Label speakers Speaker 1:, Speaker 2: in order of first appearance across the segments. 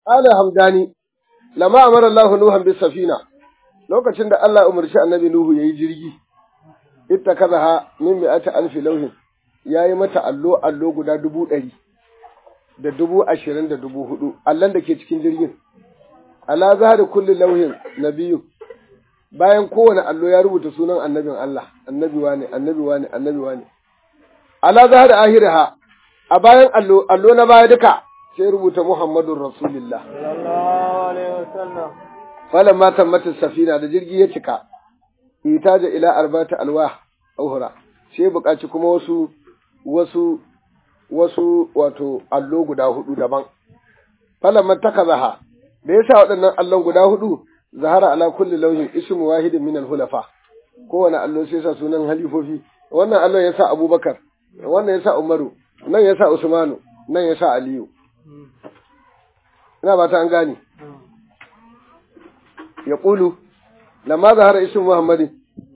Speaker 1: ala hamdani lama amara Allah Nuhan bis safina lokacin da Allah umarci annabi Nuhu yayi jirgi ittakazaha min mi'ati alfi lawhin yayi mata allo allo guda dubu ɗari da dubu ashirin da dubu hudu allon da ke cikin jirgin ala zahari kulli lauhin nabiyu bayan kowane allo ya rubuta sunan annabin Allah annabi wane annabi wane annabi wane ala zahari ahiraha a bayan allo allo na baya duka sai rubuta muhammadun rasulullah
Speaker 2: sallallahu alaihi wasallam
Speaker 1: falamma tammatin safina da jirgi ya cika itaja ila arbata alwah uhra sai buƙaci kuma wasu wasu wasu wato allo guda hudu daban falamma takazaha da yasa waɗannan allon guda hudu zahara ala kulli lauhin ismu wahidin min al-hulafa kowane allo sai sa sunan halifofi wannan allon yasa abubakar wannan yasa umaru nan yasa usmanu nan yasa aliyu ina ba ta an gane ya ƙulu lamma zahara ismu muhammadin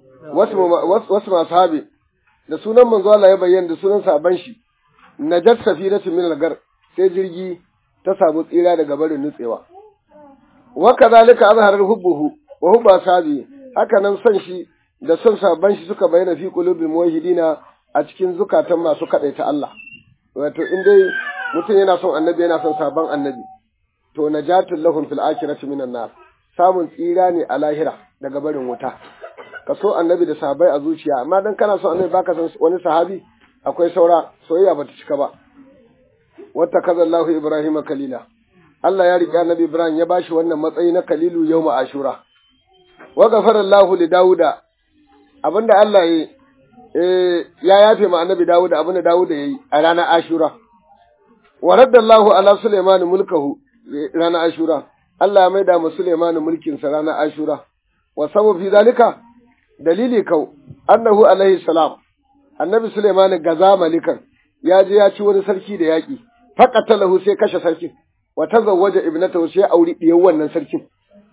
Speaker 1: wasu masu habi da sunan manzo Allah ya bayyana da sunan saban shi najat safinatu min al-gar sai jirgi ta samu tsira daga barin nutsewa wa kadhalika azhara hubbuhu wa hubba sabi haka nan son shi da son saban shi suka bayyana fi qulubil muwahhidina a cikin zukatan masu kadaita Allah wato in dai mutum yana son annabi yana son sabon annabi to najatul lahum fil akhirati minan nar samun tsira ne a lahira daga barin wuta ka so annabi da sahabbai a zuciya amma dan kana son annabi baka san wani sahabi akwai saura soyayya bata cika ba wata kaza Allah Ibrahim kalila Allah ya riƙe annabi Ibrahim ya bashi wannan matsayi na kalilu yawma ashura wa ghafara Allah li Dawuda abinda Allah ya eh ya yafe ma annabi Dawuda abinda Dawuda yayi a ranar ashura wa radda Allah ala Sulaiman mulkahu ranar ashura Allah ya maida ma Sulaiman mulkin sa ranar ashura wa sabu fi zalika dalili kau annahu alaihi salam annabi Sulaiman gaza malikan ya je ya ci wani sarki da yaƙi faqatalahu sai kashe sarkin wa tazawwaja ibnatahu sai auri diyar wannan sarkin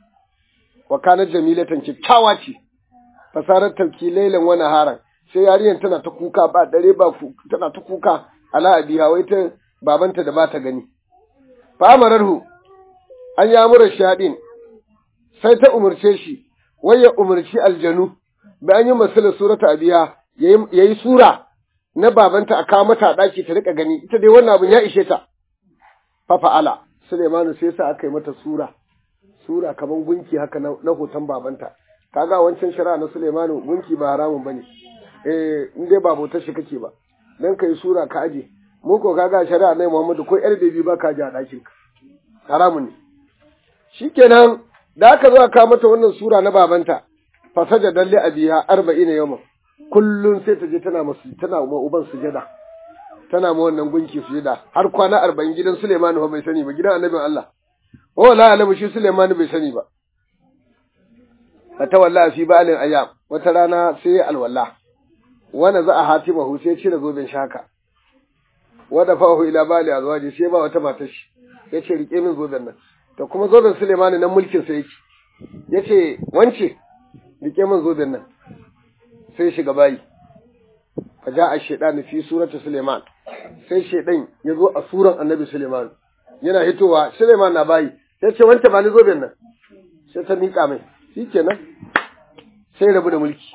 Speaker 1: wa kana jamilatan kikkawa ce fasarar tauki lailan wani haran sai yarinyar tana ta kuka ba dare ba tana ta kuka ala abiha wai ta babanta da ba ta gani fa amararhu an ya mura shaɗin sai ta umarce shi wai ya umarci aljanu bi an yi masalar surata abiya ya yi sura na babanta a kawo mata ɗaki ta riƙa gani ita dai wannan abin ya ishe ta fa fa'ala Suleimanu sai sa aka yi mata sura sura kaman gunki haka na hoton babanta kaga wancan shari'a na Suleimanu gunki ba haramun bane eh in dai ba bautar shi kake ba dan kai sura ka aje mu ko kaga shari'a na Muhammadu ko yar bebi ba ka ji a ɗakin ka haramun ne shikenan da aka zo aka mata wannan sura na babanta fasaja dalle abiha arba'ina yawma kullun sai ta je tana masu tana ma uban sujada tana ma wannan gunki sujada har kwana arba'in gidan Suleiman ba bai sani ba gidan annabin Allah wa la alamu shi Suleiman bai sani ba fata wallahi fi ba'alin ayyam wata rana sai ya alwala wanda za a hatima hu sai cire zoben shaka wada fahu ila bali azwaji sai ba wata matar shi yace rike min zoben nan to kuma zoben Suleiman nan mulkin sa yake yace wance rike min zoben nan sai shiga bayi faja a shaidan fi suratu Suleiman sai shaidan ya zo a suran annabi Suleiman yana hitowa Suleiman na bayi sai ce wanta ba ni zoben nan sai ta miƙa mai shikenan sai rabu da mulki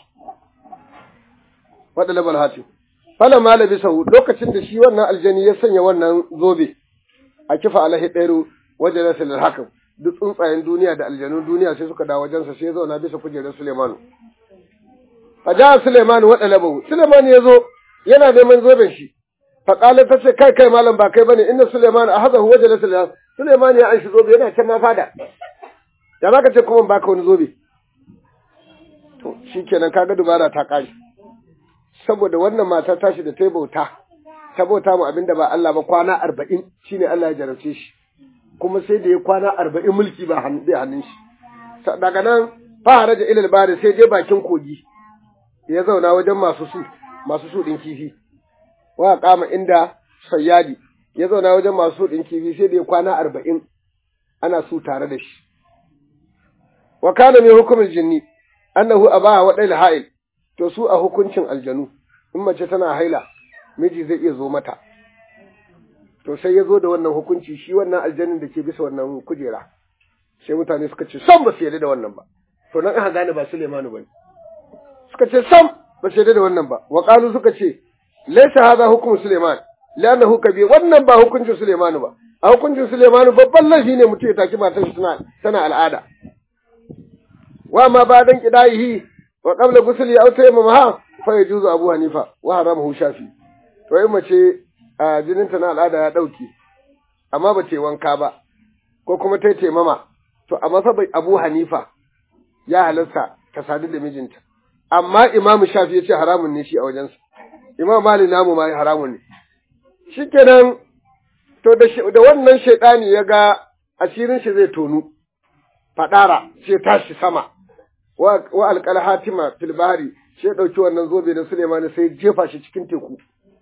Speaker 1: wadda labal hati fala malabi sau lokacin da shi wannan aljani ya sanya wannan zobe a kifa alahi ɗairu wajen rasulul hakan duk tsuntsayen duniya da aljanun duniya sai suka dawo wajensa sai ya zauna bisa kujerar Suleimanu faja Suleiman wa dalabahu Suleiman ya zo yana neman zoben shi faƙalar ta ce kai kai malam ba kai bane inna Suleiman a haza huwa da Suleiman Suleiman ya anshi zobe yana can ma fada ya baka ce kuma baka wani zobe to shikenan kaga dubara ta kare saboda wannan mata tashi da ta bauta ta bauta mu abinda ba Allah ba kwana arba'in shine Allah ya jarabce shi kuma sai da ya kwana arba'in mulki ba hannun shi daga nan fara da ilal bari sai je bakin kogi ya zauna wajen masu su masu su ɗin kifi wa kama inda sayyadi ya zauna wajen masu su ɗin kifi sai da ya kwana arba'in ana su tare da shi wa kana mai hukumin jinni annahu abaha wa dal ha'il to su a hukuncin aljanu in mace tana haila miji zai iya zo mata to sai ya zo da wannan hukunci shi wannan aljannin da ke bisa wannan kujera sai mutane suka ce sam ba su yarda da wannan ba to nan aka gane ba Suleimanu bane suka ce sam ba su yarda da wannan ba wa qalu suka ce laysa hadha hukmu Suleiman li'annahu kabir wannan ba hukuncin Suleimanu ba a hukuncin Suleimanu babban laifi ne mutum ya taki matar shi tana tana al'ada wa ma ba dan kidayihi wa qabla ghusli aw tayammama fa yajuzu Abu Hanifa wa haramahu Shafi to in mace a jininta na al'ada ya dauke amma ba ce wanka ba ko kuma ta taimama to a masabai Abu Hanifa ya halarta ta sadu da mijinta amma Imam Shafi ya ce haramun ne shi a wajensa Imam Malik namu ma haramun ne shikenan to da da wannan shaidani ya ga asirin shi zai tonu fadara sai tashi sama wa wa alqal hatima fil bahri sai dauki wannan zobe da Suleiman sai jefa shi cikin teku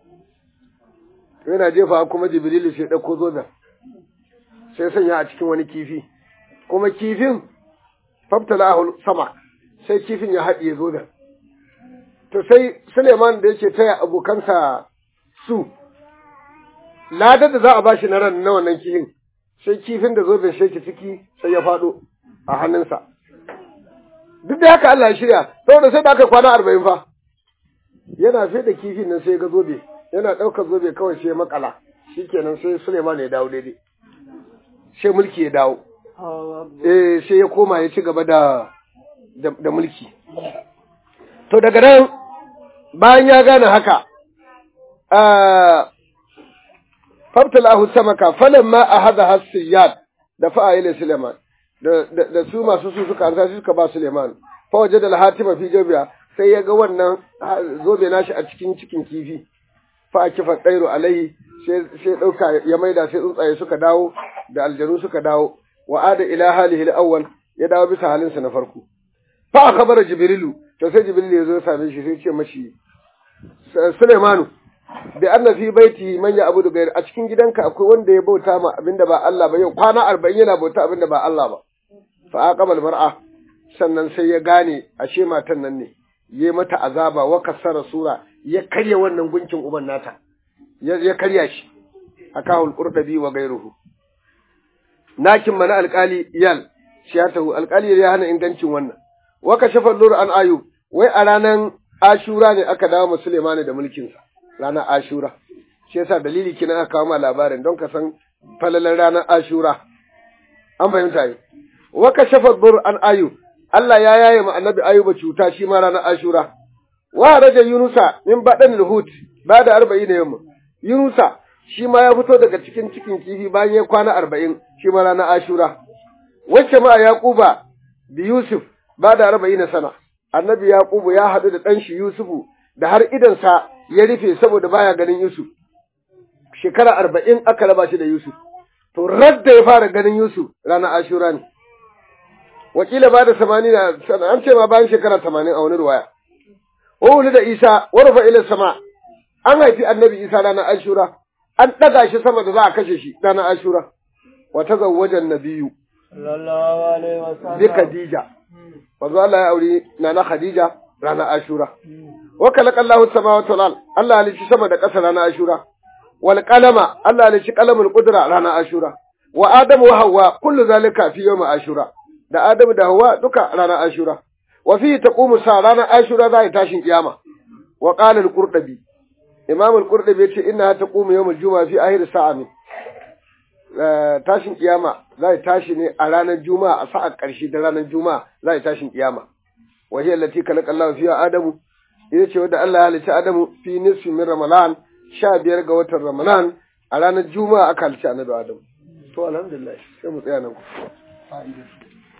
Speaker 1: yana jefa kuma Jibrilu sai dauko zoben sai sanya a cikin wani kifi kuma kifin fabtalahu sama sai kifin ya haɗiye zoben to sai Suleiman da yake taya abokansa su ladar da za a bashi na ran na wannan kifin sai kifin da zoben sheki ciki sai ya faɗo a hannunsa duk da haka Allah ya shirya saboda sai da aka kwana arba'in fa yana fi da kifin nan sai ga zobe yana ɗaukar zobe kawai sai makala shikenan sai Suleiman ya dawo daidai sai mulki ya dawo eh sai ya koma ya ci gaba da da mulki to daga nan bayan ya gane haka fabtalahu samaka falamma ahadha hasiyat da fa'a ila Suleiman da da su masu su suka ansa suka ba Suleiman fa wajada al-hatima fi jabiya sai ya ga wannan zobe nashi a cikin cikin kifi fa akifa tsairu alaihi sai sai dauka ya maida sai tsuntsaye suka dawo da aljanu suka dawo wa ada ila halihi al-awwal ya dawo bisa halinsa na farko fa akhbara jibrilu to sai jibrilu ya zo ya same shi sai ya ce mashi Sulaimanu bi anna fi baiti man ya abudu gair a cikin gidanka akwai wanda ya bauta ma abinda ba Allah ba yau kwana 40 yana bauta abinda ba Allah ba fa aqabal mar'a sannan sai ya gane ashe matan nan ne ya mata azaba wa kasara sura ya karya wannan gunkin uban nata ya karya shi akahul qurdabi wa gairuhu nakin mana alkali iyal shiyatahu alkali ya hana ingancin wannan wa kashafa nur an ayu wai a ranan ashura ne aka dawo musulmani da mulkinsa ranar ashura shi yasa dalili kina aka kawo ma labarin don ka san falalan ranar ashura an fahimta yi wa kashafa dur an ayu Allah ya yaye ma annabi ayuba cuta shi ma ranar ashura wa raja yunusa min badan luhut ba da arba'in da yamma yunusa shi ma ya fito daga cikin cikin kifi bayan ya kwana arba'in shi ma ranar ashura wacce ma yaquba bi yusuf ba da arba'in sana annabi yaqubu ya haɗu da ɗan shi yusufu da har idansa ya rufe saboda baya ganin yusuf shekara arba'in aka raba shi da yusuf to radda ya fara ganin yusuf ranar ashura ne wakila ba da samani na an ce ma bayan shekara tamanin a wani ruwaya wuli da isa warfa ila sama an haifi annabi isa ranar ashura an ɗaga shi sama da za a kashe shi ranar ashura wa ta zawwajan nabiyu
Speaker 2: sallallahu alaihi wasallam
Speaker 1: bi khadija wanzu Allah ya auri nana khadija ranar ashura wa kalakallahu samawati wal ard Allah ya lishi sama da ƙasa ranar ashura wal qalama Allah ya lishi qalamul qudra ranar ashura wa adamu wa hawwa kullu zalika fi yawm ashura da adamu da hawwa duka ranar ashura wa fi taqumu sa ranar ashura za ta tashin kiyama wa qala al-qurtubi imam al-qurtubi yace inna taqumu yawm al-jumu'a fi akhir sa'a min tashin kiyama za ta tashi ne a ranar juma'a a sa'a ƙarshe da ranar juma'a za ta tashin kiyama wa hiya allati khalaqa Allah fiha adamu ita ce wadda Allah ya halicci adamu fi nisfi min ramadan sha biyar ga watan ramadan a ranar juma'a aka halicci annabi adamu to alhamdulillah sai mu tsaya nan ku